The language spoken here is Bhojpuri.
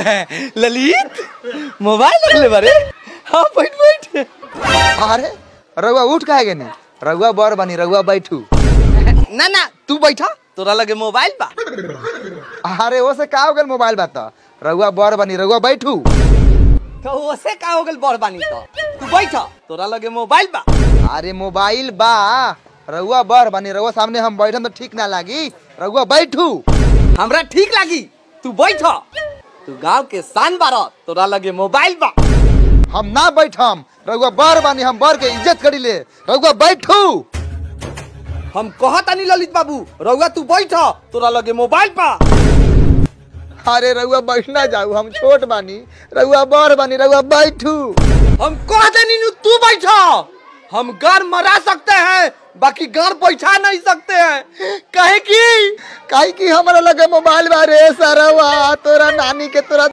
ललित मोबाइल रख ले बारे हाँ बैठ बैठ अरे रउआ उठ काहे गनी रउआ बर बनी रउआ बैठू ना ना तू बैठा तोरा लगे मोबाइल बा अरे वो से का हो गल मोबाइल बात रउआ बर बनी रउआ बैठू तो ओसे का हो गल बड़ बानी तो तू बैठा तोरा लगे मोबाइल बा अरे मोबाइल बा रउआ बर बनी रउआ सामने हम बैठम तो ठीक ना लागी रउआ बैठू हमरा ठीक लागी तू बैठा तू गांव के शान बारा तोरा लगे मोबाइल बा हम ना बैठम रउआ बर बनी हम बर के इज्जत करी ले रउआ बैठू हम कहतानी ललित बाबू रउआ तू बैठा तोरा लगे मोबाइल बा अरे रउआ बैठना जाऊ हम छोट बानी रउआ बर बनी रउआ बैठू हम कहतानी नु तू बैठा हम गार मरा सकते हैं बाकी गार बैठा नहीं सकते हैं कहे की काहे की हमरा लगे मोबाइल बा रे सरवा तोरा नानी के तोरा